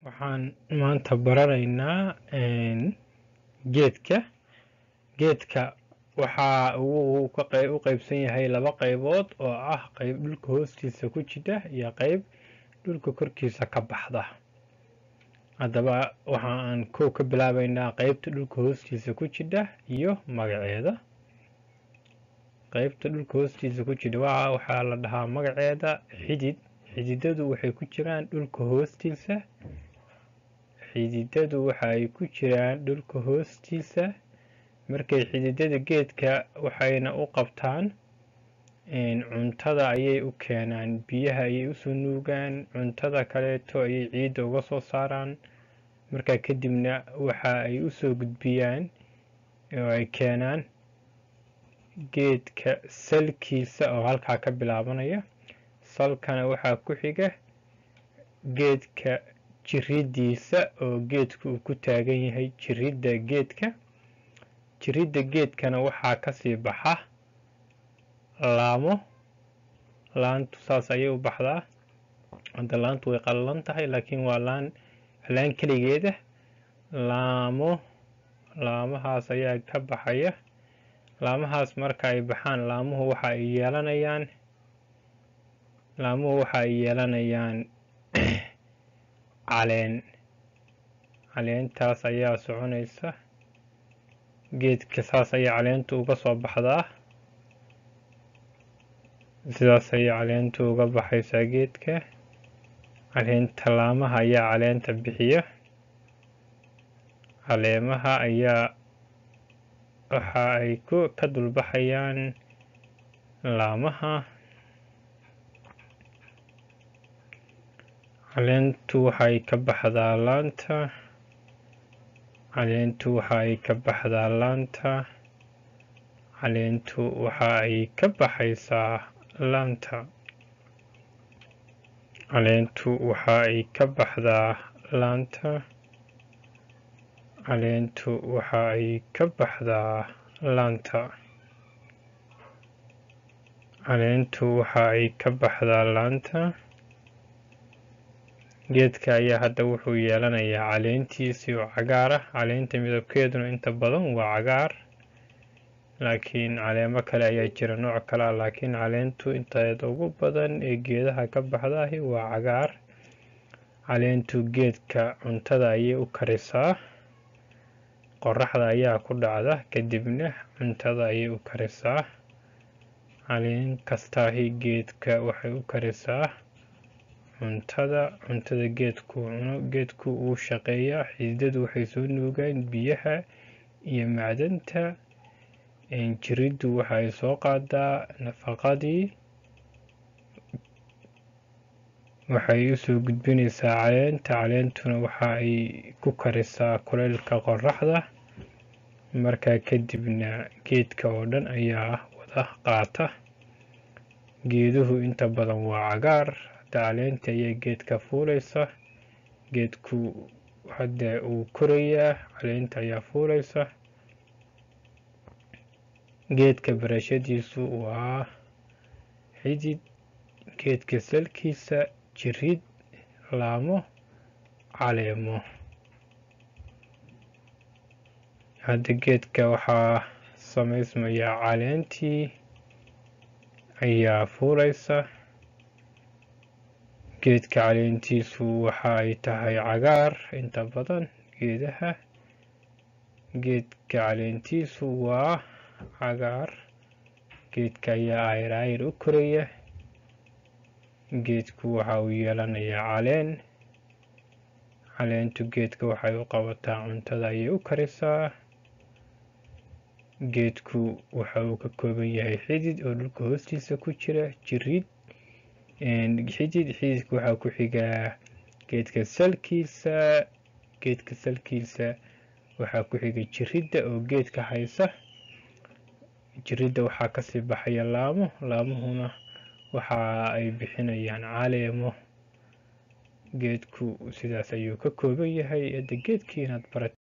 Waxaan maanta baranaynaa geedka. Geedka waxa uu ka qeyb u qaybsan yahay laba qaybood oo ah qayb dhulka hoostiisa ku jira iyo qayb dhulka korkiisa ka baxda. Haddaba waxa aan kow ka bilaabaynaa qaybta dhulka hoostiisa ku jira iyo magaceeda. Qaybta dhulka hoostiisa ku jira waxa waxaa la dhahaa magaceeda xidid. Xididadu waxay ku jiraan dhulka hoostiisa. Xididadu waxa ay ku jiraan dhulka hoostiisa. Markay xididada geedka waxayna u qabtaan cuntada ayay u keenaan biyaha ayay u soo nuugaan cuntada kaleeto ayay ciidda uga soo saaraan markaa kadibna waxa ay u soo gudbiyaan oo ay keenaan geedka salkiisa oo halkaa ka bilaabanaya salkana waxaa ku xiga geedka jiridiisa oo geedku uu ku taagan yahay jiridda geedka jiridda geedkana waxaa kasii baxa laamo laantu saas ayay u baxdaa hadda laantu way qallalan tahay laakiin waa laan laan keligeeda laamo laamahaas ayaa ka baxaya laamahaas marka ay baxaan laamuhu waxa ay yeelanayaan laamuhu waxa ay yeelanayaan caleen caleentaas ayaa soconaysa geedka saas ayay caleentu uga soo baxdaa sidaas ayay caleentu uga baxaysaa geedka caleenta laamaha ayaa caleenta bixiya caleemaha ayaa waxa ay ku ka dulbaxayaan laamaha caleentu waxay ka baxdaa laanta caleentu waxa ay ka baxdaa laanta caleentu waxa ay ka baxaysaa laanta caleentu waxa ay ka baxdaa laanta caleentu waxa ay ka baxdaa laanta caleentu waxa ay ka baxdaa laanta geedka ayaa hadda wuxuu yeelanayaa caleentiisii oo cagaar ah caleenta midabkeeduna inta badan waa cagaar laakiin caleemo kale ayaa jira nooc kale ah laakiin caleentu inteeda ugu badan ee geedaha ka baxdahi waa cagaar caleentu geedka cuntada ayay u karisaa qoraxda ayaa ku dhacda kadibna cuntada ayay u karisaa caleen kastaahi geedka waxay u karisaa cuntada cuntada geedku cuno geedku uu shaqeeyaa xididadu waxay soo nuugaan biyaha iyo macdanta jiriddu waxa ay soo qaadaa nafaqadii waxay u soo gudbinaysaa caleenta caleentuna waxa ay ku karisaa kuleylka qoraxda markaa kadibna geedka oo dhan ayaa wada qaata geeduhu inta badan waa cagaar hadda caleenta ayaa geedka fuulaysa geedku hadda uu korayaa caleenta ayaa fuulaysa geedka barashadiisu waa xidid geedka salkiisa jirid laamo caleemo hadda geedka waxaa samaysmaya caleentii ayaa fuulaysa geedka caleentiisu waxa ay tahay cagaar inta badan geedaha geedka caleentiisu waa cagaar geedka ayaa ayr ayr u koraya geedku waxa uu yeelanayaa caleen caleentu geedka waxay u qabataa cuntada ayay u karisaa geedku waxa uu ka kooban yahay xidid oo dhulka hoostiisa ku jira jirid xidid xididka waxaa ku xigaa geedka salkiisa geedka salkiisa waxaa ku xiga jiridda oo geedka haysa jiridda waxaa kasii baxaya laamo laamuhuna waxa ay bixinayaan caleemo geedku sidaas ayuu ka kooban yahay hadda geedkii inaad barat